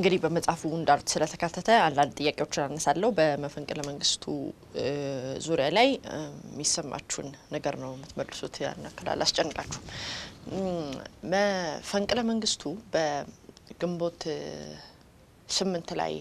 እንግዲህ በመጽሐፉ እንዳሉት ስለተካተተ አንዳንድ ጥያቄዎችን አነሳለሁ። በመፈንቅለ መንግስቱ ዙሪያ ላይ የሚሰማችሁን ነገር ነው የምትመልሱት። ያን ያክል አላስጨንቃችሁም። መፈንቅለ መንግስቱ በግንቦት ስምንት ላይ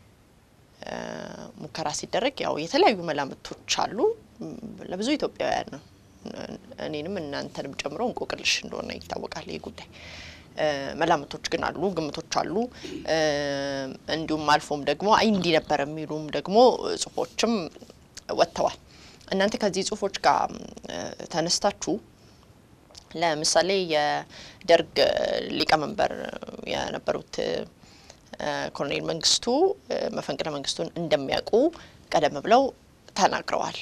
ሙከራ ሲደረግ ያው የተለያዩ መላምቶች አሉ። ለብዙ ኢትዮጵያውያን ነው እኔንም እናንተንም ጨምሮ እንቆቅልሽ እንደሆነ ይታወቃል ይህ ጉዳይ። መላምቶች ግን አሉ፣ ግምቶች አሉ። እንዲሁም አልፎም ደግሞ አይ እንዲህ ነበር የሚሉም ደግሞ ጽሁፎችም ወጥተዋል። እናንተ ከዚህ ጽሁፎች ጋር ተነስታችሁ ለምሳሌ የደርግ ሊቀመንበር የነበሩት ኮሎኔል መንግስቱ መፈንቅለ መንግስቱን እንደሚያውቁ ቀደም ብለው ተናግረዋል።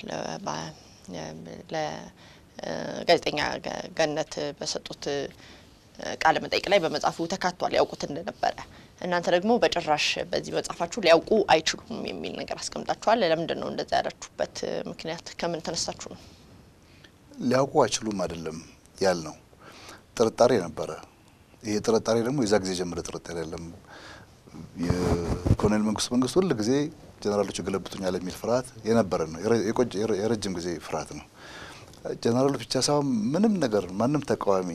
ለጋዜጠኛ ገነት በሰጡት ቃለ መጠይቅ ላይ በመጽሐፉ ተካቷል። ያውቁት እንደነበረ እናንተ ደግሞ በጭራሽ በዚህ መጽሐፋችሁ ሊያውቁ አይችሉም የሚል ነገር አስቀምጣችኋል። ለምንድን ነው እንደዛ ያላችሁበት ምክንያት ከምን ተነስታችሁ ነው? ሊያውቁ አይችሉም አይደለም ያል ነው። ጥርጣሬ ነበረ። ይሄ ጥርጣሬ ደግሞ የዛ ጊዜ ጀምረ ጥርጣሬ አይደለም። የኮሎኔል መንግስቱ መንግስቱ ሁል ጊዜ ጀነራሎቹ ገለብጡኛል የሚል ፍርሃት የነበረ ነው። የረጅም ጊዜ ፍርሃት ነው። ጀነራሎች ብቻ ሳይሆን ምንም ነገር ማንም ተቃዋሚ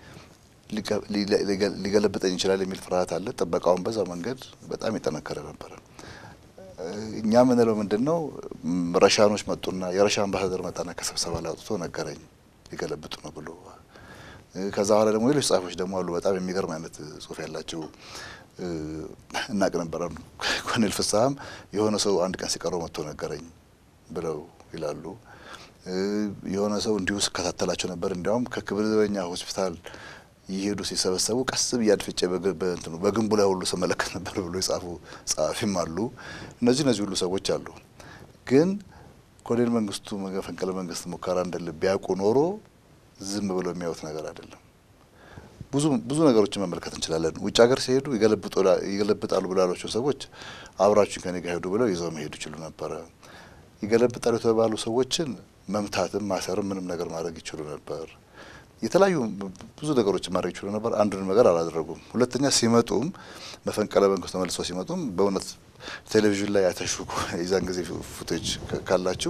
ሊገለብጠኝ ይችላል የሚል ፍርሃት አለ። ጥበቃውን በዛ መንገድ በጣም የጠነከረ ነበረ። እኛ ምንለው ምንድን ነው ረሻኖች መጡና የረሻ አምባሳደር መጣና ከስብሰባ ላይ አውጥቶ ነገረኝ ሊገለብጡ ነው ብሎ። ከዛ በኋላ ደግሞ ሌሎች ጸሐፊዎች ደግሞ አሉ በጣም የሚገርም አይነት ጽሁፍ ያላቸው እናቅ ነበረ። ኮሎኔል ፍስሀም የሆነ ሰው አንድ ቀን ሲቀረው መጥቶ ነገረኝ ብለው ይላሉ። የሆነ ሰው እንዲሁ ስከታተላቸው ነበር። እንዲያውም ከክብር ዘበኛ ሆስፒታል ይሄዱ ሲሰበሰቡ ቀስ ብዬ አድፍጬ በግንቡ ላይ ሁሉ ስመለከት ነበር ብሎ የጻፉ ጸሐፊም አሉ። እነዚህ እነዚህ ሁሉ ሰዎች አሉ። ግን ኮሎኔል መንግስቱ መፈንቅለ መንግስት ሙከራ እንደል ቢያውቁ ኖሮ ዝም ብለው የሚያዩት ነገር አይደለም። ብዙ ብዙ ነገሮችን መመልከት እንችላለን። ውጭ ሀገር ሲሄዱ ይገለብጣሉ ብሎ ያሏቸው ሰዎች አብራችሁ ከኔ ጋር ሄዱ ብለው ይዘው መሄዱ ይችሉ ነበረ። ይገለብጣሉ የተባሉ ሰዎችን መምታትም ማሰርም ምንም ነገር ማድረግ ይችሉ ነበር። የተለያዩ ብዙ ነገሮችን ማድረግ ይችሉ ነበር። አንዱንም ነገር አላደረጉም። ሁለተኛ ሲመጡም መፈንቅለ መንግስት ተመልሰው ሲመጡም በእውነት ቴሌቪዥን ላይ ያተሹ የዛን ጊዜ ፉቴጅ ካላችሁ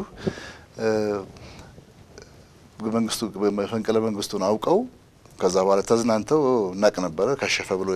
መንግስቱ መፈንቅለ መንግስቱን አውቀው ከዛ በኋላ ተዝናንተው እናቅ ነበረ ከሸፈ ብሎ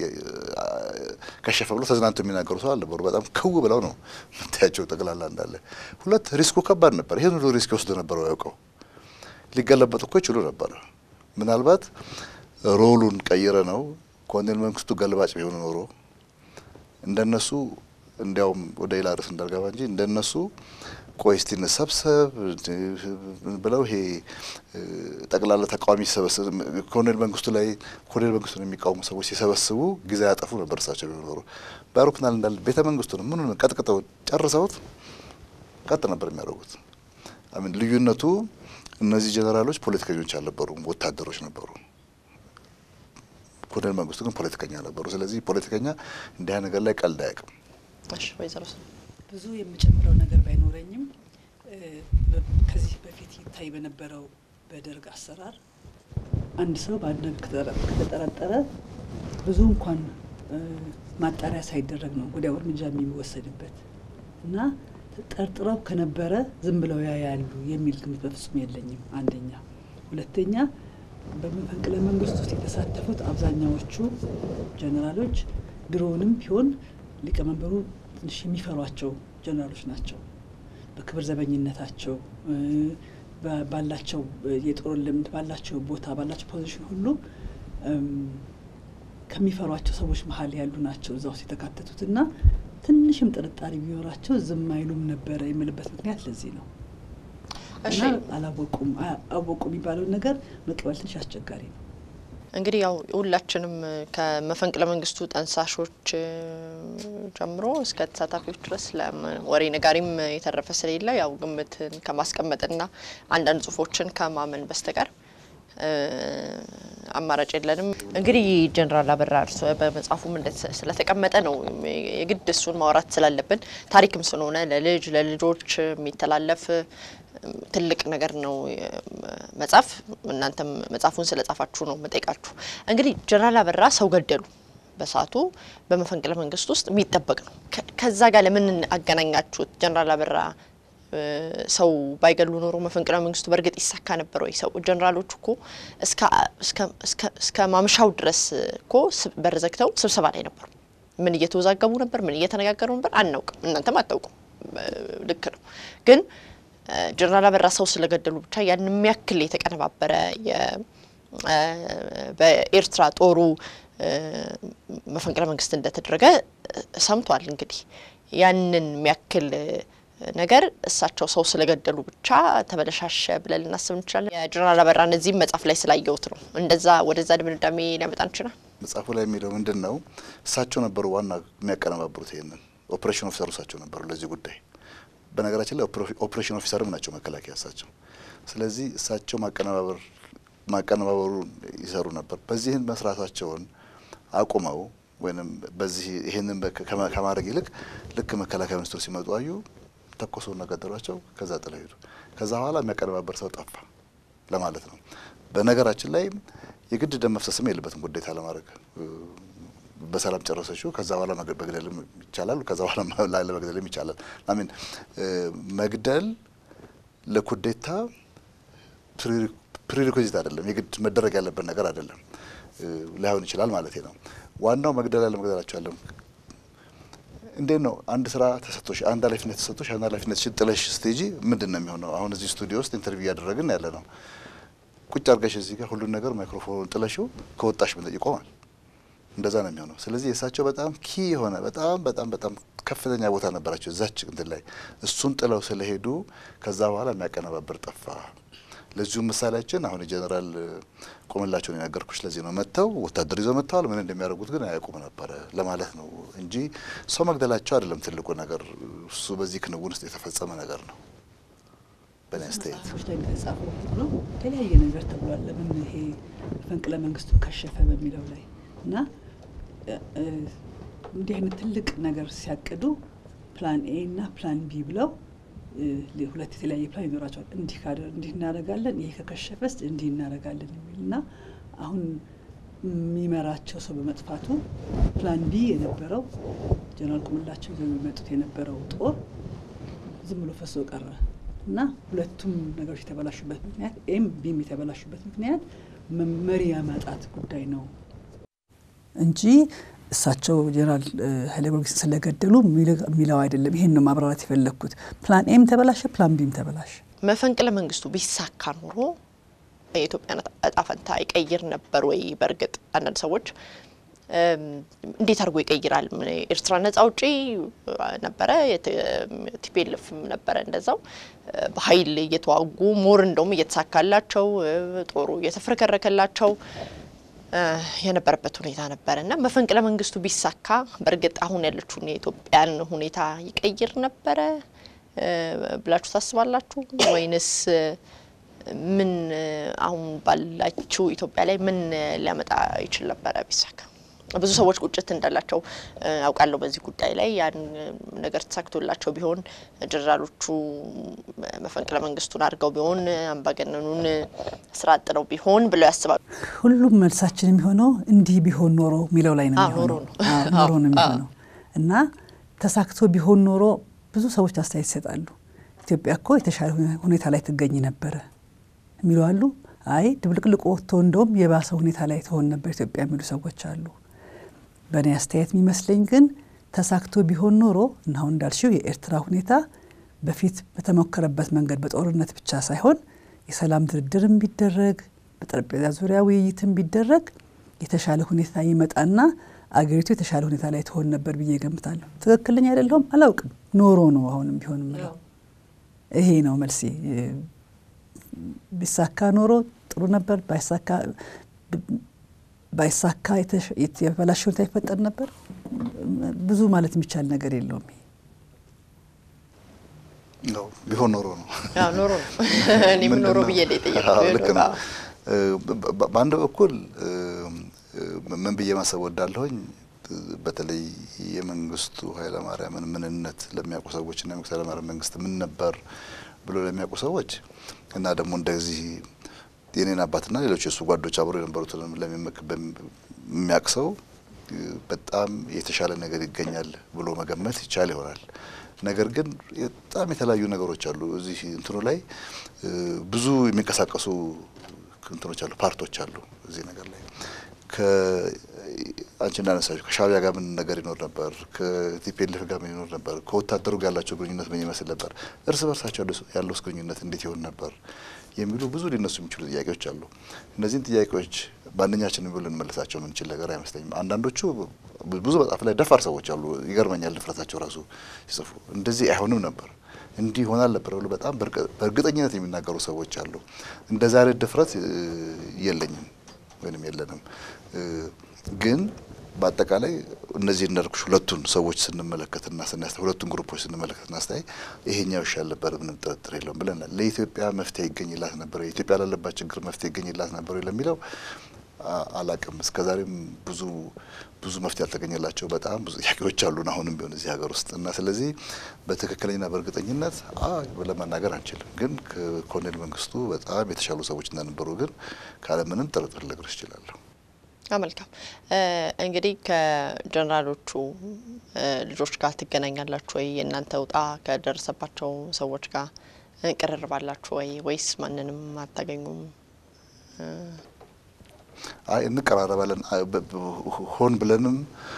ከሸፈ ብሎ ተዝናንተው የሚናገሩ ሰው አልነበሩ። በጣም ክው ብለው ነው የምታያቸው ጠቅላላ እንዳለ። ሁለት ሪስኩ ከባድ ነበር። ይህን ሁሉ ሪስክ ወስዶ ነበረው ያውቀው ሊገለበጡ እኮ ይችሉ ነበረ። ምናልባት ሮሉን ቀይረ ነው ኮሎኔል መንግስቱ ገልባጭ ቢሆኑ ኖሮ እንደነሱ እንዲያውም ወደ ሌላ ርዕስ እንዳልገባ እንጂ እንደነሱ ቆይ እስቲ እንሰብሰብ ብለው ይሄ ጠቅላላ ተቃዋሚ ሲሰበስብ ኮሎኔል መንግስቱ ላይ ኮሎኔል መንግስቱን የሚቃወሙ ሰዎች ሲሰበስቡ ጊዜ ያጠፉ ነበር። እሳቸው ቢሆኑ ኖሮ በአውሮፕላን እንዳለ ቤተ መንግስቱን ምኑን ቀጥቅጠው ጨርሰውት ቀጥ ነበር የሚያደርጉት። አሚን ልዩነቱ እነዚህ ጀኔራሎች ፖለቲከኞች አልነበሩም፣ ወታደሮች ነበሩ። ኮሎኔል መንግስቱ ግን ፖለቲከኛ ነበሩ። ስለዚህ ፖለቲከኛ እንዲህ ነገር ላይ ቀልድ አያውቅም። ወይዘሮ ብዙ የምጨምረው ነገር ባይኖረኝም ከዚህ በፊት ይታይ በነበረው በደርግ አሰራር አንድ ሰው በአንድ ነገር ከተጠረጠረ ብዙ እንኳን ማጣሪያ ሳይደረግ ነው ወዲያው እርምጃ የሚወሰድበት እና ጠርጥረው ከነበረ ዝም ብለው ያያሉ የሚል ግምት በፍጹም የለኝም። አንደኛ። ሁለተኛ በመፈንቅለ መንግስት ውስጥ የተሳተፉት አብዛኛዎቹ ጀኔራሎች ድሮውንም ቢሆን ሊቀመንበሩ ትንሽ የሚፈሯቸው ጀኔራሎች ናቸው። በክብር ዘበኝነታቸው ባላቸው የጦር ልምድ ባላቸው ቦታ ባላቸው ፖዚሽን ሁሉ ከሚፈሯቸው ሰዎች መሀል ያሉ ናቸው እዛ ውስጥ የተካተቱት እና ትንሽም ጥርጣሬ ቢኖራቸው ዝም አይሉም ነበረ የምልበት ምክንያት ለዚህ ነው። እና አላወቁም አወቁ የሚባለውን ነገር መቀበል ትንሽ አስቸጋሪ ነው። እንግዲህ ያው ሁላችንም ከመፈንቅለ መንግስቱ ጠንሳሾች ጀምሮ እስከ ተሳታፊዎች ድረስ ወሬ ነጋሪም የተረፈ ስለሌለ ያው ግምትን ከማስቀመጥና አንዳንድ ጽሁፎችን ከማመን በስተቀር አማራጭ የለንም። እንግዲህ ጀነራል አበራ እርሶ በመጽሐፉም ስለተቀመጠ ነው የግድ እሱን ማውራት ስላለብን ታሪክም ስለሆነ ለልጅ ለልጆች የሚተላለፍ ትልቅ ነገር ነው መጽሐፍ። እናንተም መጽሐፉን ስለ ጻፋችሁ ነው መጠይቃችሁ። እንግዲህ ጀነራል አበራ ሰው ገደሉ በሰዓቱ በመፈንቅለ መንግስት ውስጥ የሚጠበቅ ነው። ከዛ ጋር ለምን አገናኛችሁት? ጀነራል አበራ ሰው ባይገሉ ኖሮ መፈንቅለ መንግስቱ በእርግጥ ይሳካ ነበር ወይ? ሰው ጀነራሎቹ እኮ እስከ ማምሻው ድረስ እኮ በር ዘግተው ስብሰባ ላይ ነበሩ። ምን እየተወዛገቡ ነበር? ምን እየተነጋገሩ ነበር? አናውቅም። እናንተም አታውቁም። ልክ ነው። ግን ጀነራል አበራ ሰው ስለገደሉ ብቻ ያን የሚያክል የተቀነባበረ በኤርትራ ጦሩ መፈንቅለ መንግስት እንደተደረገ ሰምቷል። እንግዲህ ያንን የሚያክል ነገር እሳቸው ሰው ስለገደሉ ብቻ ተበለሻሸ ብለን ልናስብ እንችላለን። የጀነራል አበራ እነዚህም መጽሐፍ ላይ ስላየሁት ነው። እንደዛ ወደዛ ድምዳሜ ሊያመጣ እንችላል። መጽሐፉ ላይ የሚለው ምንድን ነው? እሳቸው ነበሩ ዋና የሚያቀነባብሩት ይሄንን ኦፕሬሽን ኦፊሰሩ እሳቸው ነበሩ ለዚህ ጉዳይ። በነገራችን ላይ ኦፕሬሽን ኦፊሰርም ናቸው መከላከያ እሳቸው። ስለዚህ እሳቸው ማቀነባበር ማቀነባበሩን ይሰሩ ነበር። በዚህን መስራታቸውን አቁመው ወይም በዚህ ይህንን ከማድረግ ይልቅ ልክ መከላከያ ሚኒስትሩ ሲመጡ አዩ፣ ተኮሰውና ገደሏቸው። ከዛ ጥለው ሄዱ። ከዛ በኋላ የሚያቀነባበር ሰው ጠፋ ለማለት ነው። በነገራችን ላይ የግድ ደም መፍሰስም የለበትም ጉዴታ ለማድረግ በሰላም ጨረሰችው። ከዛ በኋላ መግደልም ይቻላል። ከዛ በኋላ ላለመግደልም ይቻላል። አሚን መግደል ለኩዴታ ፕሪሪኮዚት አይደለም፣ የግድ መደረግ ያለበት ነገር አይደለም። ላይሆን ይችላል ማለት ነው። ዋናው መግደል ያለ መግደላቸው ያለም እንዴት ነው? አንድ ስራ ተሰጥቶሽ አንድ ኃላፊነት ተሰጥቶሽ አንድ ኃላፊነት ጥለሽ ስቴጂ ምንድን ነው የሚሆነው? አሁን እዚህ ስቱዲዮ ውስጥ ኢንተርቪው እያደረግን ያለ ነው። ቁጭ አድርገሽ እዚህ ጋር ሁሉን ነገር ማይክሮፎኑን ጥለሽው ከወጣሽ ይቆማል። እንደዛ ነው የሚሆነው። ስለዚህ የእሳቸው በጣም ኪ የሆነ በጣም በጣም በጣም ከፍተኛ ቦታ ነበራቸው እዛች እንትን ላይ እሱን ጥለው ስለሄዱ ከዛ በኋላ የሚያቀነባብር ጠፋ። ለዚሁ ምሳሌያችን አሁን የጀኔራል ቆምላቸውን የነገርኩሽ ለዚህ ነው። መጥተው ወታደር ይዘው መጥተዋል። ምን እንደሚያደርጉት ግን አያውቁም ነበረ ለማለት ነው እንጂ ሰው መግደላቸው አይደለም ትልቁ ነገር። እሱ በዚህ ክንውን ውስጥ የተፈጸመ ነገር ነው። በእኔ አስተያየት መጽሐፎች ላይ እንደተጻፈው ሁሉ የተለያየ ነገር ተብሏል። ለምን ይሄ መፈንቅለ መንግስቱ ከሸፈ በሚለው ላይ እና እንዲህ አይነት ትልቅ ነገር ሲያቅዱ ፕላን ኤ እና ፕላን ቢ ብለው ሁለት የተለያየ ፕላን ይኖራቸዋል። እንዲህ ካደ እንዲህ እናደርጋለን፣ ይሄ ከከሸፈስ እንዲህ እናደርጋለን የሚል እና አሁን የሚመራቸው ሰው በመጥፋቱ ፕላን ቢ የነበረው ጀነራል ቁምላቸው ይዘው የሚመጡት የነበረው ጦር ዝም ብሎ ፈሶ ቀረ እና ሁለቱም ነገሮች የተበላሹበት ምክንያት ኤም ቢም የተበላሹበት ምክንያት መሪ የማጣት ጉዳይ ነው እንጂ እሳቸው ጀነራል ኃይለ ጊዮርጊስን ስለገደሉ የሚለው አይደለም። ይሄን ነው ማብራራት የፈለግኩት። ፕላን ኤም ተበላሸ፣ ፕላን ቢም ተበላሸ። መፈንቅለ መንግስቱ ቢሳካ ኖሮ የኢትዮጵያን እጣ ፈንታ ይቀይር ነበር ወይ? በእርግጥ አንዳንድ ሰዎች እንዴት አድርጎ ይቀይራል? ኤርትራ ነጻ አውጪ ነበረ፣ ቲፒኤልኤፍም ነበረ እንደዛው በኃይል እየተዋጉ ሞር እንደውም እየተሳካላቸው ጦሩ እየተፍረከረከላቸው የነበረበት ሁኔታ ነበረ እና መፈንቅለ መንግስቱ ቢሳካ በእርግጥ አሁን ያለችውን የኢትዮጵያን ሁኔታ ይቀይር ነበረ ብላችሁ ታስባላችሁ? ወይንስ ምን አሁን ባላችሁ ኢትዮጵያ ላይ ምን ሊያመጣ ይችል ነበረ ቢሳካ? ብዙ ሰዎች ቁጭት እንዳላቸው አውቃለሁ በዚህ ጉዳይ ላይ ያን ነገር ተሳክቶላቸው ቢሆን ጀነራሎቹ መፈንቅለ መንግስቱን አድርገው ቢሆን አምባገነኑን ስራ አጥነው ቢሆን ብለው ያስባሉ። ሁሉም መልሳችን የሚሆነው እንዲህ ቢሆን ኖሮ የሚለው ላይ ነው የሚሆነው ኖሮ ነው የሚሆነው እና ተሳክቶ ቢሆን ኖሮ ብዙ ሰዎች አስተያየት ይሰጣሉ። ኢትዮጵያ እኮ የተሻለ ሁኔታ ላይ ትገኝ ነበረ የሚሉ አሉ። አይ ድብልቅልቅ ወጥቶ እንደውም የባሰ ሁኔታ ላይ ትሆን ነበር ኢትዮጵያ የሚሉ ሰዎች አሉ። በእኔ አስተያየት የሚመስለኝ ግን ተሳክቶ ቢሆን ኖሮ እና አሁን እንዳልሽው የኤርትራ ሁኔታ በፊት በተሞከረበት መንገድ በጦርነት ብቻ ሳይሆን የሰላም ድርድርም ቢደረግ በጠረጴዛ ዙሪያ ውይይትም ቢደረግ የተሻለ ሁኔታ ይመጣና አገሪቱ የተሻለ ሁኔታ ላይ ትሆን ነበር ብዬ ገምታለሁ። ትክክለኛ አይደለሁም አላውቅም። ኖሮ ነው አሁንም ቢሆን ምለው ይሄ ነው መልሴ። ቢሳካ ኖሮ ጥሩ ነበር፣ ባይሳካ ባይሳካ የተበላሸ ሁኔታ ይፈጠር ነበር። ብዙ ማለት የሚቻል ነገር የለውም። ቢሆን ኖሮ ነው ኖሮ ነው እኔም ኖሮ ብዬ ልክ ነው። በአንድ በኩል ምን ብዬ ማሰብ ወዳለሁኝ በተለይ የመንግስቱ ኃይለማርያምን ምንነት ለሚያውቁ ሰዎች እና የመንግስቱ ኃይለማርያም መንግስት ምን ነበር ብሎ ለሚያውቁ ሰዎች እና ደግሞ እንደዚህ የኔን አባትና ሌሎች የእሱ ጓዶች አብሮ የነበሩትን የሚያውቅ ሰው በጣም የተሻለ ነገር ይገኛል ብሎ መገመት ይቻል ይሆናል። ነገር ግን በጣም የተለያዩ ነገሮች አሉ። እዚህ እንትኑ ላይ ብዙ የሚንቀሳቀሱ እንትኖች አሉ፣ ፓርቶች አሉ እዚህ ነገር ላይ አንቺ እንዳነሳችሁ ከሻዕቢያ ጋር ምን ነገር ይኖር ነበር? ከቲፒኤልኤፍ ጋር ምን ይኖር ነበር? ከወታደሩ ጋር ያላቸው ግንኙነት ምን ይመስል ነበር? እርስ በርሳቸው ያለው ግንኙነት እንዴት ይሆን ነበር? የሚሉ ብዙ ሊነሱ የሚችሉ ጥያቄዎች አሉ። እነዚህን ጥያቄዎች በአንደኛችን ብሎ ልንመልሳቸው የምንችል ነገር አይመስለኝም። አንዳንዶቹ ብዙ መጽሐፍ ላይ ደፋር ሰዎች አሉ። ይገርመኛል ድፍረታቸው ራሱ ሲጽፉ እንደዚህ አይሆንም ነበር እንዲህ ይሆናል ነበር ብሎ በጣም በእርግጠኝነት የሚናገሩ ሰዎች አሉ። እንደዛ አይነት ድፍረት የለኝም ወይንም የለንም። ግን በአጠቃላይ እነዚህ እንዳልኩሽ ሁለቱን ሰዎች ስንመለከትና ስናስታይ ሁለቱን ግሩፖች ስንመለከትና ስናስታይ ይሄኛው ይሻል ነበር፣ ምንም ጥርጥር የለውም ብለናል። ለኢትዮጵያ መፍትሄ ይገኝላት ነበር፣ ኢትዮጵያ ላለባት ችግር መፍትሄ ይገኝላት ነበር ለሚለው አላቅም። እስከዛሬም ብዙ ብዙ መፍትሄ ያልተገኘላቸው በጣም ብዙ ጥያቄዎች አሉን አሁንም ቢሆን እዚህ ሀገር ውስጥ እና ስለዚህ በትክክለኛና በእርግጠኝነት ለመናገር አንችልም። ግን ከኮሎኔል መንግስቱ በጣም የተሻሉ ሰዎች እንደነበሩ ግን ካለምንም ጥርጥር ልነግርሽ እችላለሁ። መልካም እንግዲህ ከጀነራሎቹ ልጆች ጋር ትገናኛላችሁ ወይ? የእናንተ ውጣ ከደረሰባቸው ሰዎች ጋር ቅርርባላችሁ ወይ? ወይስ ማንንም አታገኙም? አይ እንቀራረባለን። ሆን ብለንም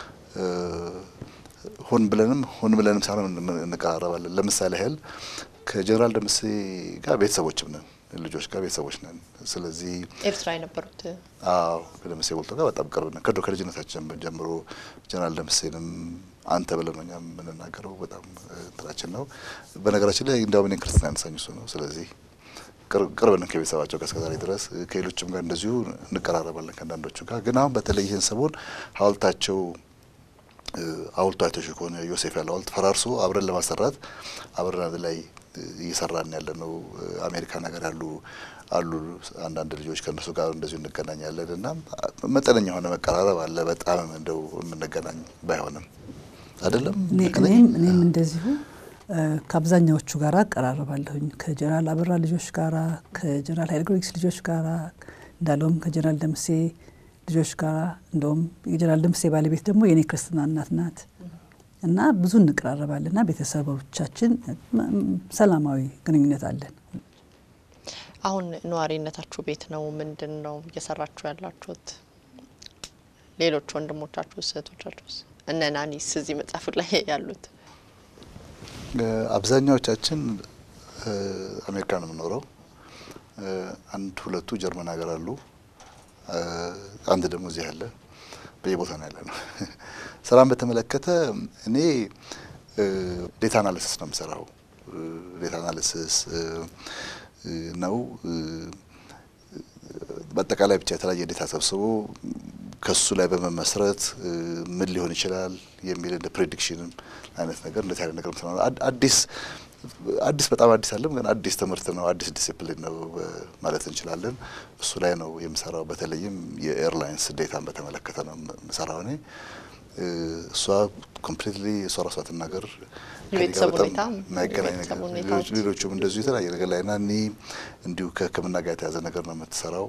ሆን ብለንም ሆን ብለንም ሳይሆን እንቀራረባለን። ለምሳሌ ያህል ከጀነራል ደምሴ ጋር ቤተሰቦችም ነን ልጆች ጋር ቤተሰቦች ነን። ስለዚህ ኤርትራ የነበሩት አዎ ከደምሴ ቦልቶ ጋር በጣም ቅርብ ነን። ከዶ ከልጅነታችን ጀምሮ ጀነራል ደምሴንም አንተ ብለን ነው እኛ የምንናገረው። በጣም እንትናችን ነው። በነገራችን ላይ እንዲያውም እኔን ክርስትና ያነሳኝ እሱ ነው። ስለዚህ ቅርብ ነን ከቤተሰባቸው ጋር እስከዛሬ ድረስ ከሌሎችም ጋር እንደዚሁ እንቀራረባለን ከአንዳንዶቹ ጋር። ግን አሁን በተለይ ይህን ሰሞን ሐውልታቸው ሐውልቱ አይተሽ ከሆነ ዮሴፍ ያለው ሐውልት ፈራርሶ አብረን ለማሰራት አብረን አንድ ላይ እየሰራን ያለ ነው። አሜሪካን ሀገር ያሉ አሉ አንዳንድ ልጆች ከእነሱ ጋር እንደዚሁ እንገናኛለን እና መጠነኛ የሆነ መቀራረብ አለ። በጣም እንደው የምንገናኝ ባይሆንም አይደለም። እኔም እኔም እንደዚሁ ከአብዛኛዎቹ ጋር አቀራረባለሁኝ ከጀነራል አበራ ልጆች ጋራ ከጀነራል ኃይለ ጊዮርጊስ ልጆች ጋራ እንዳለውም ከጀነራል ደምሴ ልጆች ጋራ እንደውም የጀነራል ደምሴ ባለቤት ደግሞ የእኔ ክርስትና እናት ናት እና ብዙ እንቀራረባለን እና ቤተሰቦቻችን ሰላማዊ ግንኙነት አለን። አሁን ነዋሪነታችሁ ቤት ነው? ምንድን ነው እየሰራችሁ ያላችሁት? ሌሎች ወንድሞቻችሁ እህቶቻችሁስ? እነ ናኒስ እዚህ መጽሐፉ ላይ ያሉት? አብዛኛዎቻችን አሜሪካ ነው የምኖረው። አንድ ሁለቱ ጀርመን ሀገር አሉ። አንድ ደግሞ እዚህ አለ። በየቦታ ነው ያለ ነው። ስራን በተመለከተ እኔ ዴታ አናሊሲስ ነው የምሰራው። ዴታ አናሊሲስ ነው በአጠቃላይ ብቻ የተለያየ ዴታ ሰብስቦ ከሱ ላይ በመመስረት ምን ሊሆን ይችላል የሚል እንደ ፕሬዲክሽንም አይነት ነገር እንደዚህ አይነት ነገር ምሰራ አዲስ አዲስ በጣም አዲስ አለም ግን አዲስ ትምህርት ነው፣ አዲስ ዲሲፕሊን ነው ማለት እንችላለን። እሱ ላይ ነው የምሰራው። በተለይም የኤርላይንስ ዴታን በተመለከተ ነው የምሰራው እኔ። እሷ ኮምፕሊትሊ እሷ ራሷ ትናገር የቤተሰብ ሁኔታ የማይገናኝ ነገር ሌሎቹም እንደዚሁ የተለያየ ነገር ላይ ና እኔ እንዲሁ ከሕክምና ጋር የተያዘ ነገር ነው የምትሰራው።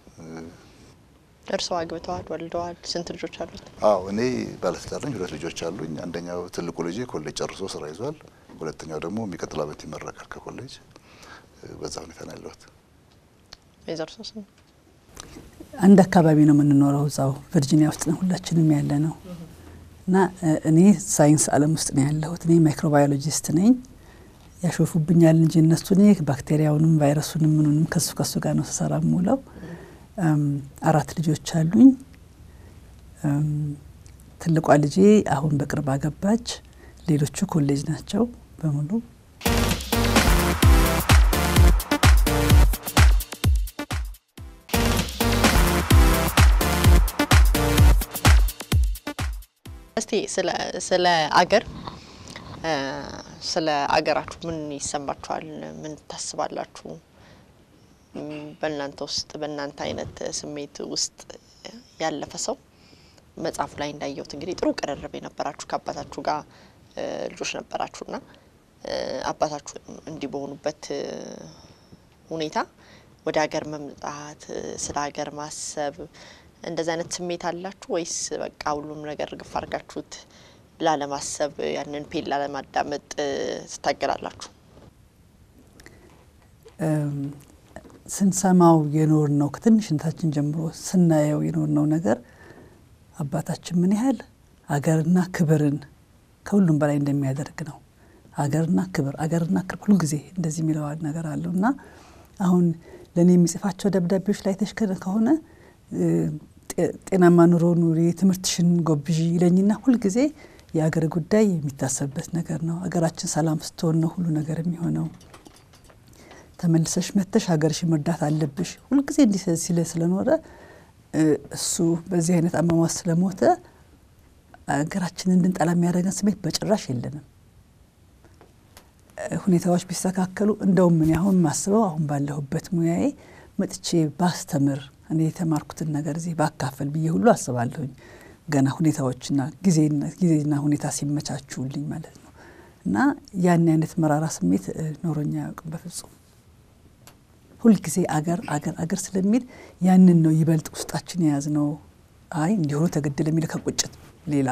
እርስዎ አግብተዋል፣ ወልደዋል። ስንት ልጆች አሉት? አዎ እኔ ባለትዳር ነኝ። ሁለት ልጆች አሉኝ። አንደኛው ትልቁ ልጄ ኮሌጅ ጨርሶ ስራ ይዟል። ሁለተኛው ደግሞ የሚቀጥለው ዓመት ይመረቃል ከኮሌጅ። በዛ ሁኔታ ነው ያለሁት። ወይዘሮ ሶስት አንድ አካባቢ ነው የምንኖረው፣ እዛው ቨርጂኒያ ውስጥ ነው ሁላችንም ያለ ነው እና እኔ ሳይንስ ዓለም ውስጥ ነው ያለሁት። እኔ ማይክሮባዮሎጂስት ነኝ። ያሾፉብኛል እንጂ እነሱ እኔ ባክቴሪያውንም ቫይረሱንም ምኑንም ከሱ ከሱ ጋር ነው ስሰራ የምውለው። አራት ልጆች አሉኝ። ትልቋ ልጄ አሁን በቅርብ አገባች። ሌሎቹ ኮሌጅ ናቸው በሙሉ። እስቲ ስለ አገር ስለ አገራችሁ ምን ይሰማችኋል? ምን ታስባላችሁ? በእናንተ ውስጥ በእናንተ አይነት ስሜት ውስጥ ያለፈ ሰው መጽሐፉ ላይ እንዳየሁት እንግዲህ ጥሩ ቅርርብ የነበራችሁ ከአባታችሁ ጋር ልጆች ነበራችሁና አባታችሁ እንዲህ በሆኑበት ሁኔታ ወደ ሀገር መምጣት ስለ ሀገር ማሰብ እንደዚህ አይነት ስሜት አላችሁ ወይስ በቃ ሁሉም ነገር ግፍ አድርጋችሁት ላለማሰብ ያንን ፔን ላለማዳመጥ ትታገላላችሁ? ስንሰማው የኖር ነው ከትንሽነታችን ጀምሮ ስናየው የኖር ነው ነገር አባታችን ምን ያህል አገርና ክብርን ከሁሉም በላይ እንደሚያደርግ ነው። አገርና ክብር አገርና ክብር ሁልጊዜ እንደዚህ የሚለው ነገር አለው እና አሁን ለእኔ የሚጽፋቸው ደብዳቤዎች ላይ ተሽከረ ከሆነ ጤናማ ኑሮ ኑሪ፣ ትምህርትሽን ጎብዢ ይለኝና ሁልጊዜ የአገር ጉዳይ የሚታሰብበት ነገር ነው። አገራችን ሰላም ስትሆን ነው ሁሉ ነገር የሚሆነው። ተመልሰሽ መተሽ ሀገርሽን መርዳት አለብሽ። ሁልጊዜ እንዲህ ሲለ ስለኖረ እሱ በዚህ አይነት አሟሟት ስለሞተ ሀገራችንን እንድንጠላ የሚያደርገን ስሜት በጭራሽ የለንም። ሁኔታዎች ቢስተካከሉ እንደውም ምን አሁን ማስበው አሁን ባለሁበት ሙያዬ መጥቼ ባስተምር እኔ የተማርኩትን ነገር እዚህ ባካፈል ብዬ ሁሉ አስባለሁኝ። ገና ሁኔታዎችና ጊዜና ሁኔታ ሲመቻቹልኝ ማለት ነው። እና ያን አይነት መራራ ስሜት ኖሮኛ አያውቅም በፍጹም። ሁልጊዜ አገር አገር አገር ስለሚል ያንን ነው ይበልጥ ውስጣችን የያዝ ነው። አይ እንዲሆኑ ተገደለ የሚል ከቁጭት ሌላ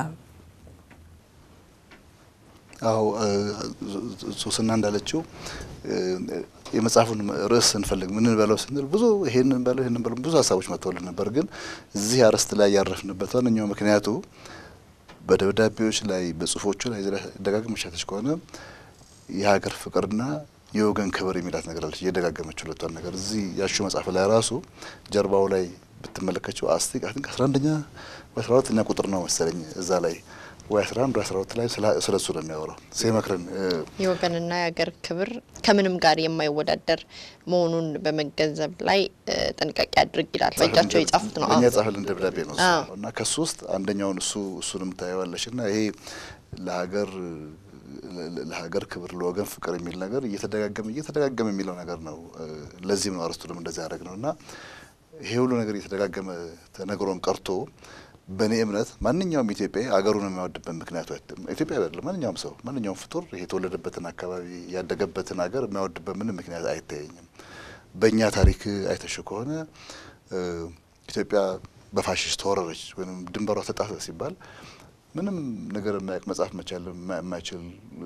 አዎ ሶስና እንዳለችው የመጽሐፉን ርዕስ ስንፈልግ ምን በለው ስንል ብዙ ይሄንን በለው ይሄንን በለው ብዙ ሀሳቦች መጥተውልን ነበር። ግን እዚህ አርዕስት ላይ ያረፍንበት ዋነኛው ምክንያቱ በደብዳቤዎች ላይ በጽሁፎቹ ላይ ደጋግመሽ አይተሽ ከሆነ የሀገር ፍቅርና የወገን ክብር የሚላት ነገር አለች። እየደጋገመች ሁለቷን ነገር እዚህ ያሹ መጽሐፍ ላይ ራሱ ጀርባው ላይ ብትመለከችው አስቲክ አይ ቲንክ አስራ አንደኛ ወይ አስራ ሁለተኛ ቁጥር ነው መሰለኝ እዛ ላይ ወይ አስራ አንድ ወይ አስራ ሁለት ላይ ስለ እሱ ነው የሚያወራው ሲመክረን የወገንና የሀገር ክብር ከምንም ጋር የማይወዳደር መሆኑን በመገንዘብ ላይ ጥንቃቄ አድርግ ይላል። በእጃቸው የጻፉት ነው። እኛ የጻፈልን ደብዳቤ ነው እና ከሱ ውስጥ አንደኛውን እሱ እሱንም ታየዋለሽ እና ይሄ ለሀገር ለሀገር ክብር ለወገን ፍቅር የሚል ነገር እየተደጋገመ እየተደጋገመ የሚለው ነገር ነው። ለዚህም ነው አርስቱንም እንደዚህ ያደረግ ነው እና ይሄ ሁሉ ነገር እየተደጋገመ ተነግሮን ቀርቶ በእኔ እምነት ማንኛውም ኢትዮጵያዊ አገሩን የሚያወድበት ምክንያቱ ኢትዮጵያ አይደለም። ማንኛውም ሰው ማንኛውም ፍጡር ይሄ የተወለደበትን አካባቢ ያደገበትን ሀገር የሚያወድበት ምንም ምክንያት አይታየኝም። በእኛ ታሪክ አይተሽ ከሆነ ኢትዮጵያ በፋሽስት ተወረረች ወይም ድንበሯ ተጣሰ ሲባል ምንም ነገር የማያውቅ መጽሐፍ መቻል የማይችል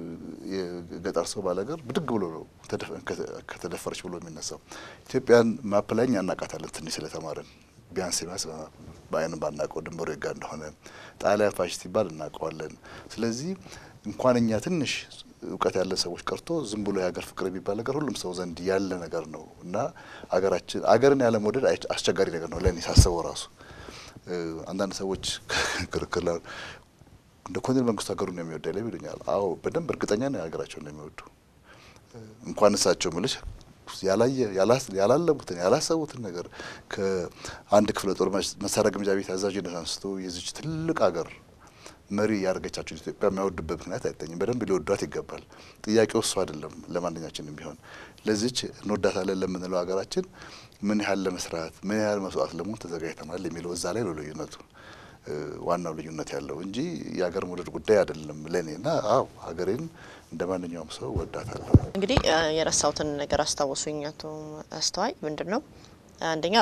የገጠር ሰው ባላገር ብድግ ብሎ ነው ከተደፈረች ብሎ የሚነሳው። ኢትዮጵያን ማፕ ላይ እኛ እናውቃታለን ትንሽ ስለተማርን ቢያንስ ቢያንስ በአይን ባናውቀው ድንበሩ የጋ እንደሆነ ጣሊያን ፋሽስት ይባል እናውቀዋለን። ስለዚህ እንኳን እኛ ትንሽ እውቀት ያለን ሰዎች ቀርቶ ዝም ብሎ የሀገር ፍቅር የሚባል ነገር ሁሉም ሰው ዘንድ ያለ ነገር ነው እና አገራችን አገርን ያለ መውደድ አስቸጋሪ ነገር ነው ለእኔ ሳስበው ራሱ አንዳንድ ሰዎች ክርክር ላይ እንደ ኮሎኔል መንግስቱ ሀገሩን ነው የሚወዳ ላይ ይሉኛል። አዎ በደንብ እርግጠኛ ነው ሀገራቸውን ነው የሚወዱ እንኳን እሳቸው ምልሽ ያላየ ያላለሙትን ያላሰቡትን ነገር ከአንድ ክፍለ ጦር መሳሪያ ግምጃ ቤት አዛዥነት አንስቶ የዚች ትልቅ ሀገር መሪ ያደረገቻቸውን ኢትዮጵያ የሚያወዱበት ምክንያት አይታኝም። በደንብ ሊወዷት ይገባል። ጥያቄው እሱ አይደለም። ለማንኛችንም ቢሆን ለዚች እንወዳታለን ለምንለው ሀገራችን ምን ያህል ለመስራት ምን ያህል መስዋዕት ለመሆን ተዘጋጅተናል የሚለው እዛ ላይ ነው ልዩነቱ ዋናው ልዩነት ያለው እንጂ የሀገር መውደድ ጉዳይ አይደለም ለእኔ እና አዎ ሀገሬን እንደ ማንኛውም ሰው ወዳታለሁ። እንግዲህ የረሳሁትን ነገር አስታወሱኝ አቶ አስተዋይ ምንድን ነው አንደኛ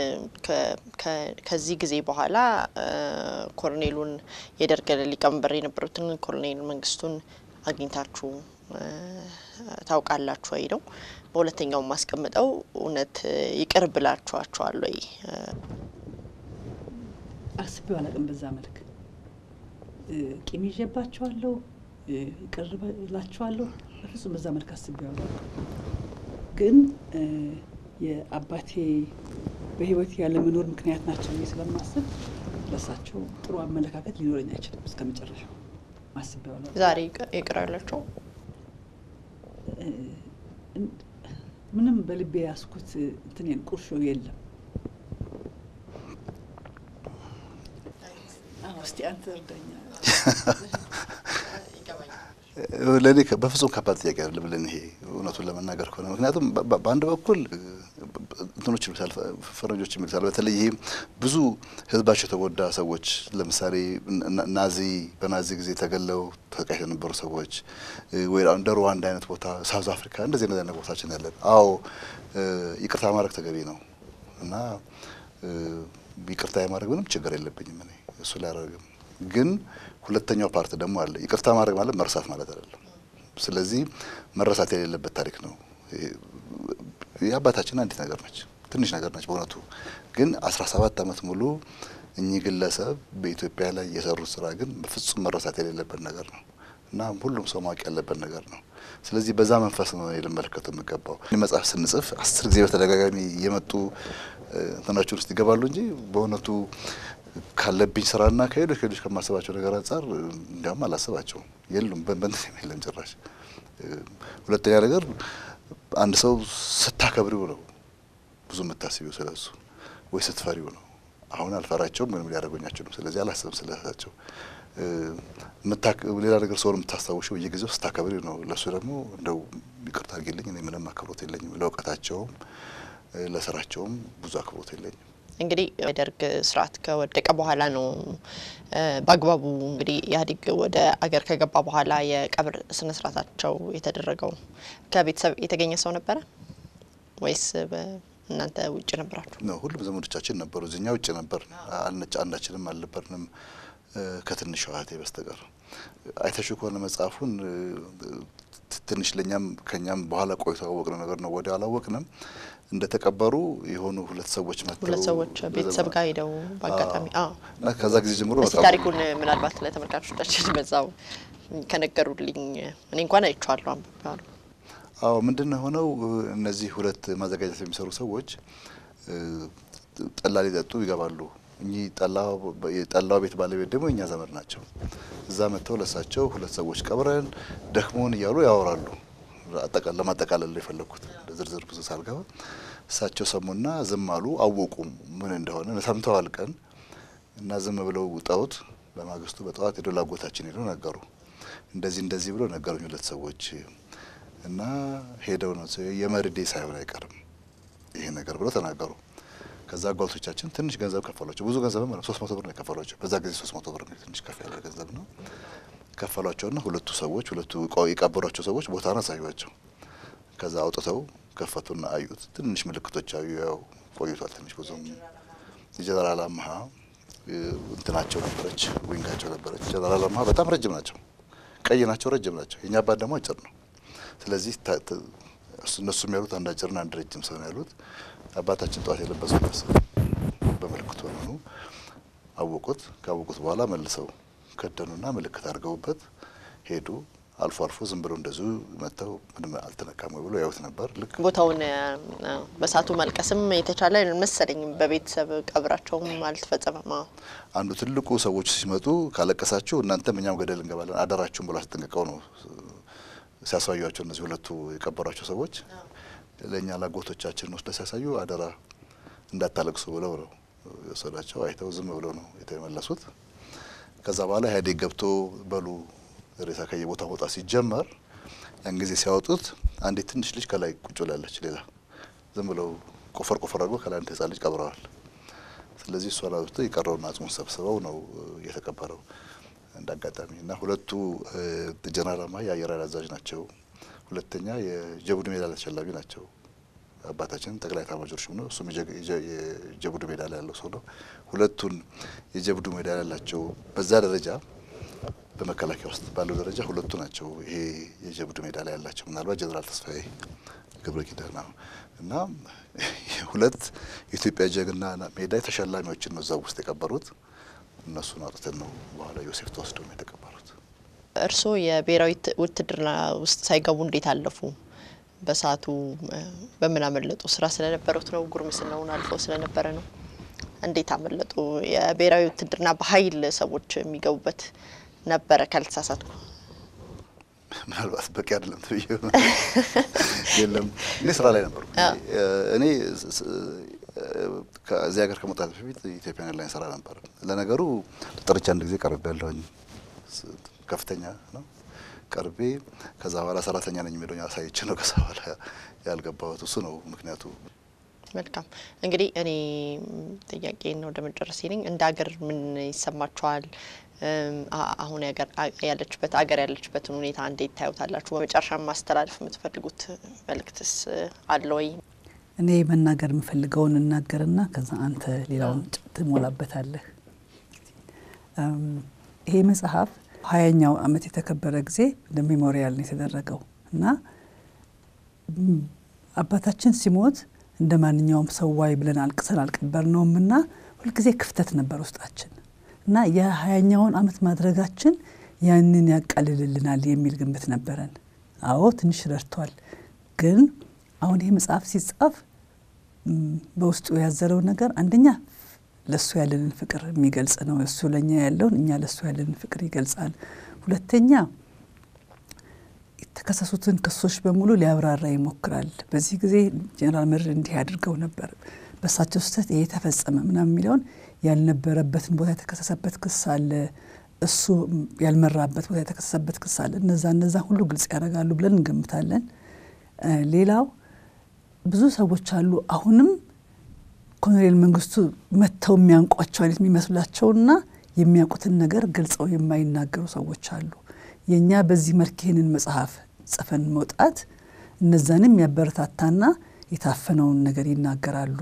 ከዚህ ጊዜ በኋላ ኮሎኔሉን የደርግ ሊቀመንበር የነበሩትን ኮሎኔል መንግስቱን አግኝታችሁ ታውቃላችሁ ወይ ነው። በሁለተኛው ማስቀምጠው እውነት ይቅር ብላችኋቸዋል ወይ? አስቤው አላውቅም። በዛ መልክ ቂም ይዤባቸዋለሁ፣ ይቅር እላቸዋለሁ። በፍጹም በዛ መልክ አስቤው አላውቅም። ግን የአባቴ በህይወት ያለ መኖር ምክንያት ናቸው ብዬ ስለማስብ ለሳቸው ጥሩ አመለካከት ሊኖረኝ አይችልም እስከ መጨረሻው አስቤው አላውቅም። ዛሬ ይቅር ያላቸው ምንም በልቤ ያስኩት እንትኔን ቁርሾ የለም። እስቲ አንተ እርዳኛ። ለእኔ በፍጹም ከባድ ጥያቄ አይደለም። ለእኔ ይሄ እውነቱን ለመናገር ከሆነ ምክንያቱም በአንድ በኩል እንትኖች ይሉታል ፈረንጆች የሚሉታል በተለይ ይሄ ብዙ ህዝባቸው የተጎዳ ሰዎች ለምሳሌ ናዚ በናዚ ጊዜ ተገለው ተሰቃይተው የነበሩ ሰዎች ወይ እንደ ሩዋንዳ አይነት ቦታ ሳውዝ አፍሪካ እንደዚህ እንደዚህ አይነት ቦታችን ያለን አዎ ይቅርታ ማድረግ ተገቢ ነው እና ይቅርታ የማድረግ ምንም ችግር የለብኝም እኔ እሱ ላይ አላደርግም። ግን ሁለተኛው ፓርት ደግሞ አለ። ይቅርታ ማድረግ ማለት መርሳት ማለት አይደለም። ስለዚህ መረሳት የሌለበት ታሪክ ነው። የአባታችን አንዲት ነገር ነች፣ ትንሽ ነገር ነች በእውነቱ ግን አስራ ሰባት አመት ሙሉ እኚህ ግለሰብ በኢትዮጵያ ላይ የሰሩት ስራ ግን ፍጹም መረሳት የሌለበት ነገር ነው እና ሁሉም ሰው ማወቅ ያለበት ነገር ነው። ስለዚህ በዛ መንፈስ ነው ልመለከቱ የሚገባው። መጽሐፍ ስንጽፍ አስር ጊዜ በተደጋጋሚ እየመጡ እንትናችን ውስጥ ይገባሉ እንጂ በእውነቱ ካለብኝ ስራና ከሄዶች ከሄዶች ከማስባቸው ነገር አንጻር እንዲያውም አላስባቸውም። የሉም በንትን የለም ጭራሽ። ሁለተኛ ነገር አንድ ሰው ስታከብሪው ነው ብዙ የምታስቢው ስለሱ ወይ ስትፈሪው ነው። አሁን አልፈራቸውም፣ ምንም ሊያደርጉኝ አይችሉም። ስለዚህ አላስብም ስለሳቸው። ሌላ ነገር ሰውን የምታስታውሸው በየጊዜው ስታከብሪ ነው። ለእሱ ደግሞ እንደው ይቅርታ አድርጊልኝ፣ እኔ ምንም አክብሮት የለኝም። ለእውቀታቸውም ለስራቸውም ብዙ አክብሮት የለኝም። እንግዲህ የደርግ ስርዓት ከወደቀ በኋላ ነው በአግባቡ እንግዲህ ኢህአዴግ ወደ አገር ከገባ በኋላ የቀብር ስነ ስርዓታቸው የተደረገው። ከቤተሰብ የተገኘ ሰው ነበረ ወይስ እናንተ ውጭ ነበራችሁ? ነው ሁሉም ዘመዶቻችን ነበሩ። እዚኛ ውጭ ነበር። አንዳችንም አልነበርንም ከትንሿ እህቴ በስተቀር። አይተሹ ከሆነ መጽሐፉን ትንሽ ለእኛም ከኛም በኋላ ቆይቶ ያወቅነው ነገር ነው። ወዲያው አላወቅንም። እንደተቀበሩ የሆኑ ሁለት ሰዎች መጥተው ሁለት ሰዎች ቤተሰብ ጋር ሄደው በአጋጣሚ እና ከዛ ጊዜ ጀምሮ እስቲ ታሪኩን ምናልባት ለተመልካቾቻችን በዛው ከነገሩልኝ። እኔ እንኳን አይቼዋለሁ አንብቤዋለሁ። አዎ ምንድን ነው የሆነው? እነዚህ ሁለት ማዘጋጀት የሚሰሩ ሰዎች ጠላ ሊጠጡ ይገባሉ። እኚህ የጠላው ቤት ባለቤት ደግሞ የእኛ ዘመድ ናቸው። እዛ መጥተው ለሳቸው ሁለት ሰዎች ቀብረን ደክሞን እያሉ ያወራሉ። ለማጠቃለል የፈለግኩት ዝርዝር ብዙ ሳልገባ እሳቸው ሰሙና ዝም አሉ። አወቁም ምን እንደሆነ ሰምተዋል ቀን እና ዝም ብለው ውጠውት በማግስቱ በጠዋት ሄዶ ላጎታችን ሄደው ነገሩ። እንደዚህ እንደዚህ ብሎ ነገሩኝ ሁለት ሰዎች እና ሄደው ነው የመርዴ ሳይሆን አይቀርም ይሄ ነገር ብለው ተናገሩ። ከዛ አጓልቶቻችን ትንሽ ገንዘብ ከፈሏቸው። ብዙ ገንዘብ ማለት ሶስት መቶ ብር ነው የከፈሏቸው። በዛ ጊዜ ሶስት መቶ ብር ነው ትንሽ ከፍ ያለ ገንዘብ ነው። ከፈሏቸውና ሁለቱ ሰዎች ሁለቱ የቀበሯቸው ሰዎች ቦታን አሳዩቸው። ከዛ አውጥተው ከፈቱና አዩት። ትንሽ ምልክቶች አዩ። ያው ቆይቷል ትንሽ ብዙም የጀነራል አምሀ እንትናቸው ነበረች፣ ዊንጋቸው ነበረች። ጀነራል አምሀ በጣም ረጅም ናቸው፣ ቀይ ናቸው፣ ረጅም ናቸው። የእኛ አባት ደግሞ አጭር ነው። ስለዚህ እነሱ የሚያሉት አንድ አጭርና አንድ ረጅም ሰው ነው ያሉት። አባታችን ጠዋት የለበሱት ልብስ በምልክቱ ሆኑ አወቁት። ካወቁት በኋላ መልሰው ከደኑና ምልክት አድርገውበት ሄዱ። አልፎ አልፎ ዝም ብሎ እንደዚሁ መጥተው ምንም አልተነካም ወይ ብሎ ያዩት ነበር። ልክ ቦታውን በሳቱ መልቀስም የተቻለ መሰለኝ። በቤተሰብ ቀብራቸውም አልተፈጸመም። አንዱ ትልቁ ሰዎች ሲመጡ ካለቀሳችሁ እናንተም እኛም ገደል እንገባለን አደራችሁም ብሎ አስጠንቅቀው ነው ሲያሳዩቸው እነዚህ ሁለቱ የቀበሯቸው ሰዎች ለእኛ ላጎቶቻችን ወስደ ሲያሳዩ አደራ እንዳታለቅሱ ብለው ነው የወሰዷቸው። አይተው ዝም ብለው ነው የተመለሱት። ከዛ በኋላ ኢህአዴግ ገብቶ በሉ ሬሳ ከየቦታ መውጣት ሲጀመር ያን ጊዜ ሲያወጡት አንዲት ትንሽ ልጅ ከላይ ቁጭ ብላለች። ሌላ ዝም ብለው ቆፈር ቆፈር አድርጎ ከላይ አንድ ህጻን ልጅ ቀብረዋል። ስለዚህ እሷን አውጥተው የቀረውን አጽሙን ሰብስበው ነው የተቀበረው እንደ አጋጣሚ እና ሁለቱ ጀነራል አምሀ የአየር ኃይል አዛዥ ናቸው። ሁለተኛ የጀቡድ ሜዳሊያ ተሸላሚ ናቸው። አባታችን ጠቅላይ ኤታማዦር ሹም ነው። እሱም የጀቡድ ሜዳሊያ ያለው ሰው ነው። ሁለቱን የጀቡድ ሜዳሊያ ያላቸው በዛ ደረጃ በመከላከያ ውስጥ ባለው ደረጃ ሁለቱ ናቸው። ይሄ የጀቡድ ሜዳሊያ ያላቸው ምናልባት ጀነራል ተስፋዬ ገብረ ኪዳን እና ሁለት የኢትዮጵያ ጀግና ሜዳይ ተሸላሚዎችን ነው እዛ ውስጥ የቀበሩት። እነሱን አውጥተን ነው በኋላ ዮሴፍ ተወስደው ነው የተቀበሩት። እርስዎ የብሔራዊ ውትድርና ውስጥ ሳይገቡ እንዴት አለፉ? በሰዓቱ በምን አመለጡ? ስራ ስለነበሩት ነው? ጉርምስናውን አልፈው ስለነበረ ነው? እንዴት አመለጡ? የብሔራዊ ውትድርና በኃይል ሰዎች የሚገቡበት ነበረ ካልተሳሳትኩ። ምናልባት በቂ አይደለም ትብዬ የለም። እኔ ስራ ላይ ነበርኩ። እኔ ከዚህ ሀገር ከመውጣት በፊት ኢትዮጵያን ኤርላይንስ ስራ ነበር። ለነገሩ ተጠርቼ አንድ ጊዜ ቀርቤ ያለሁኝ ከፍተኛ ነው ቀርቤ ከዛ በኋላ ሰራተኛ ነኝ የሚለኝ አሳይቼ ነው ከዛ በኋላ ያልገባሁት። እሱ ነው ምክንያቱ። መልካም እንግዲህ እኔ ጥያቄ ነው ወደ መጨረሴ ነኝ። እንደ ሀገር ምን ይሰማችኋል? አሁን ያለችበት ሀገር ያለችበትን ሁኔታ እንዴት ታዩታላችሁ? በመጨረሻ ማስተላለፍ የምትፈልጉት መልእክትስ አለ ወይ? እኔ መናገር የምፈልገውን እናገርና ከዛ አንተ ሌላውን ትሞላበታለህ። ይሄ መጽሐፍ ሀያኛው ዓመት የተከበረ ጊዜ እንደ ሜሞሪያል ነው የተደረገው እና አባታችን ሲሞት እንደ ማንኛውም ሰው ዋይ ብለን አልቅሰን አልቀበርነውም እና ሁልጊዜ ክፍተት ነበር ውስጣችን እና የሀያኛውን ዓመት ማድረጋችን ያንን ያቃልልልናል የሚል ግምት ነበረን። አዎ ትንሽ ረድቷል። ግን አሁን ይህ መጽሐፍ ሲጻፍ በውስጡ ያዘረው ነገር አንደኛ ለእሱ ያለንን ፍቅር የሚገልጽ ነው። እሱ ለእኛ ያለውን እኛ ለእሱ ያለንን ፍቅር ይገልጻል። ሁለተኛ የተከሰሱትን ክሶች በሙሉ ሊያብራራ ይሞክራል። በዚህ ጊዜ ጀኔራል መርዕድ እንዲህ አድርገው ነበር፣ በእሳቸው ስህተት ይሄ ተፈጸመ ምናምን የሚለውን ያልነበረበትን ቦታ የተከሰሰበት ክስ አለ፣ እሱ ያልመራበት ቦታ የተከሰሰበት ክስ አለ። እነዛ እነዛ ሁሉ ግልጽ ያደርጋሉ ብለን እንገምታለን። ሌላው ብዙ ሰዎች አሉ አሁንም ኮሎኔል መንግስቱ መጥተው የሚያንቋቸው አይነት የሚመስላቸውና የሚያውቁትን ነገር ገልጸው የማይናገሩ ሰዎች አሉ። የእኛ በዚህ መልክ ይህንን መጽሐፍ ጽፈን መውጣት እነዛንም ያበረታታና የታፈነውን ነገር ይናገራሉ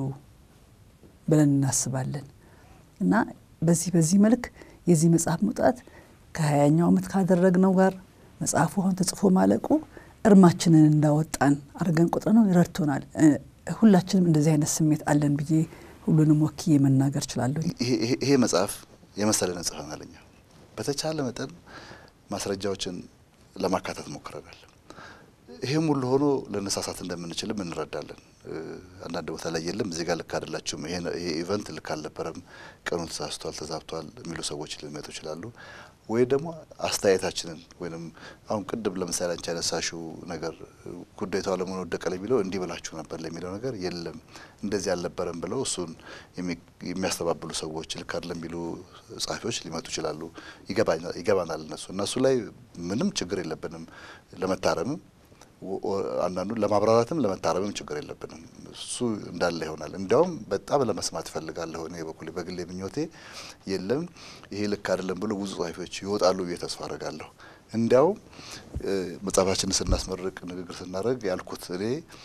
ብለን እናስባለን እና በዚህ በዚህ መልክ የዚህ መጽሐፍ መውጣት ከሀያኛው ዓመት ካደረግነው ጋር መጽሐፉ አሁን ተጽፎ ማለቁ እርማችንን እንዳወጣን አድርገን ቁጥር ነው ይረድቶናል። ሁላችንም እንደዚህ አይነት ስሜት አለን ብዬ ሁሉንም ወክዬ መናገር እችላለሁ። ይሄ መጽሐፍ የመሰለን ጽፈናል። እኛ በተቻለ መጠን ማስረጃዎችን ለማካተት ሞክረናል። ይሄም ሁሉ ሆኖ ለነሳሳት እንደምንችልም እንረዳለን። አንዳንድ ቦታ ላይ የለም እዚህ ጋር ልክ አይደላችሁም፣ ይሄ ኢቨንት ልክ አልነበረም፣ ቀኑ ተሳስቷል፣ ተዛብቷል የሚሉ ሰዎች ሊመጡ ይችላሉ። ወይ ደግሞ አስተያየታችንን ወይም አሁን ቅድም ለምሳሌ አንቺ ያነሳሽው ነገር ጉዳይቷ ለመሆን ወደቀ ለሚለው እንዲህ ብላችሁ ነበር ለሚለው ነገር የለም እንደዚህ አልነበረም ብለው እሱን የሚያስተባብሉ ሰዎች ልክ አይደለም የሚሉ ጸሐፊዎች ሊመጡ ይችላሉ። ይገባናል። እነሱ እነሱ ላይ ምንም ችግር የለብንም ለመታረምም አንዳንዱ ለማብራራትም ለመታረምም ችግር የለብንም። እሱ እንዳለ ይሆናል። እንዲያውም በጣም ለመስማት እፈልጋለሁ እኔ በኩል በግሌ ምኞቴ የለም ይሄ ልክ አይደለም ብሎ ብዙ ጸሐፊዎች ይወጣሉ ብዬ ተስፋ አረጋለሁ። እንዲያውም መጽሐፋችንን ስናስመርቅ ንግግር ስናደርግ ያልኩት እኔ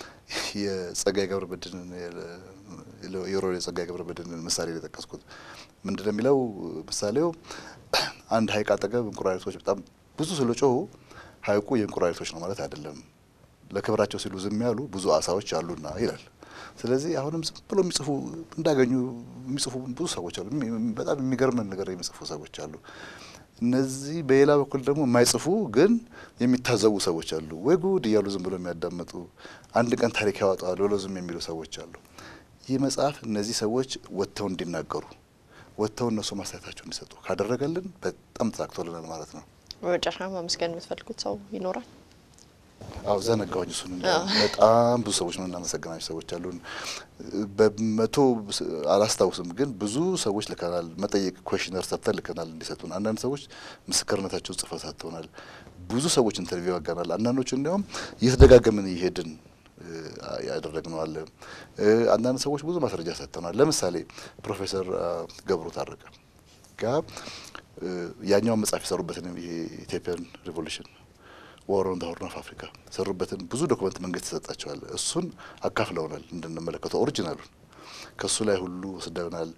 የጸጋዬ ገብረመድህንን የሮሬ የጸጋዬ ገብረመድህንን ምሳሌ የጠቀስኩት ምንድን ነው የሚለው ምሳሌው አንድ ሐይቅ አጠገብ እንቁራሪቶች በጣም ብዙ ስለጮሁ ሐይቁ የእንቁራሪቶች ነው ማለት አይደለም ለክብራቸው ሲሉ ዝም ያሉ ብዙ አሳዎች አሉና ይላል። ስለዚህ አሁንም ዝም ብሎ የሚጽፉ እንዳገኙ የሚጽፉ ብዙ ሰዎች አሉ። በጣም የሚገርመን ነገር የሚጽፉ ሰዎች አሉ። እነዚህ በሌላ በኩል ደግሞ የማይጽፉ ግን የሚታዘቡ ሰዎች አሉ። ወይ ጉድ እያሉ ዝም ብሎ የሚያዳምጡ አንድ ቀን ታሪክ ያወጣዋል ብሎ ዝም የሚሉ ሰዎች አሉ። ይህ መጽሐፍ እነዚህ ሰዎች ወጥተው እንዲናገሩ ወጥተው እነሱ ማስተያየታቸው እንዲሰጡ ካደረገልን በጣም ተሳክቶልናል ማለት ነው። በመጨረሻ ማመስገን የምትፈልጉት ሰው ይኖራል? አዎ ዘነጋውኝ። እሱን በጣም ብዙ ሰዎች ነው እናመሰግናቸው ሰዎች አሉን። በመቶ አላስታውስም፣ ግን ብዙ ሰዎች ልከናል። መጠየቅ ኮሽነር ሰርተን ልከናል እንዲሰጡን። አንዳንድ ሰዎች ምስክርነታቸውን ጽፈው ሰጥተውናል። ብዙ ሰዎች ኢንተርቪው ያጋናል። አንዳንዶቹ እንዲያውም እየተደጋገምን እየሄድን ያደረግነው አለ። አንዳንድ ሰዎች ብዙ ማስረጃ ሰጥተውናል። ለምሳሌ ፕሮፌሰር ገብሩ ታረቀ ጋር ያኛውን መጽሐፍ የሰሩበትን የኢትዮጵያን ሪቮሉሽን ዋር ኦን ዘ ሆርን ኦፍ አፍሪካ ሰሩበትን ብዙ ዶክመንት መንግስት ይሰጣቸዋል። እሱን አካፍለውናል እንድንመለከተው ኦሪጂናሉን ከእሱ ላይ ሁሉ ወስደውናል።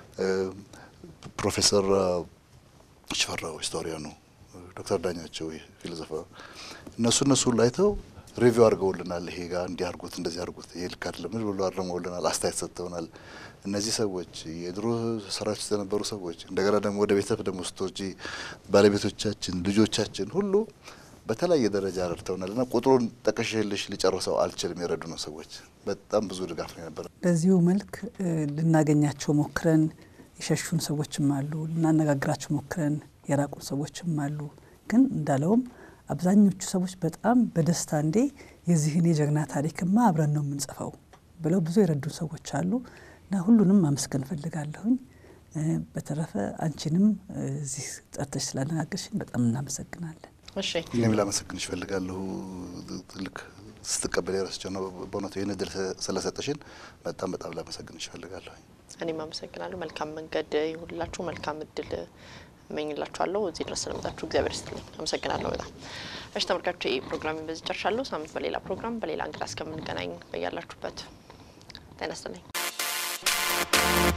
ፕሮፌሰር ሽፈራው ሂስቶሪያኑ፣ ዶክተር ዳኛቸው ፊሎዞፈ እነሱ እነሱ ሁሉ አይተው ሪቪው አድርገውልናል። ይሄ ጋር እንዲህ አድርጉት፣ እንደዚህ አድርጉት፣ ይሄ ልክ አይደለም ብሎ አርመውልናል፣ አስተያየት ሰጥተውናል። እነዚህ ሰዎች የድሮ ሰራዊት ውስጥ የነበሩ ሰዎች እንደገና ደግሞ ወደ ቤተሰብ ደግሞ ስትወጪ ባለቤቶቻችን፣ ልጆቻችን ሁሉ በተለያየ ደረጃ ረድተውናል እና ቁጥሩን ጠቅሼልሽ ሊጨርሰው አልችልም። የረዱ ነው ሰዎች በጣም ብዙ ድጋፍ ነው የነበረ። በዚሁ መልክ ልናገኛቸው ሞክረን የሸሹን ሰዎችም አሉ፣ ልናነጋግራቸው ሞክረን የራቁን ሰዎችም አሉ። ግን እንዳለውም አብዛኞቹ ሰዎች በጣም በደስታ እንዴ የዚህን የጀግና ታሪክማ አብረን ነው የምንጽፈው ብለው ብዙ የረዱን ሰዎች አሉ እና ሁሉንም ማመስገን እፈልጋለሁኝ። በተረፈ አንቺንም እዚህ ጠርተሽ ስላነጋገርሽን በጣም እናመሰግናለን። እሺ እኔም ላመሰግንሽ እፈልጋለሁ። ልክ ስትቀበል የረስቸው ነው በእውነቱ ይህን እድል ስለሰጠሽን በጣም በጣም ላመሰግንሽ እፈልጋለሁ። እኔም አመሰግናለሁ። መልካም መንገድ ይሁንላችሁ። መልካም እድል እመኝላችኋለሁ። እዚህ ድረስ ስለመጣችሁ እግዚአብሔር ይስጥልኝ። አመሰግናለሁ በጣም። እሺ ተመልካቾች፣ ይህ ፕሮግራም በዚህ ጨርሻለሁ። ሳምንት በሌላ ፕሮግራም በሌላ እንግዳ እስከምንገናኝ በያላችሁበት ጤና ይስጥልኝ።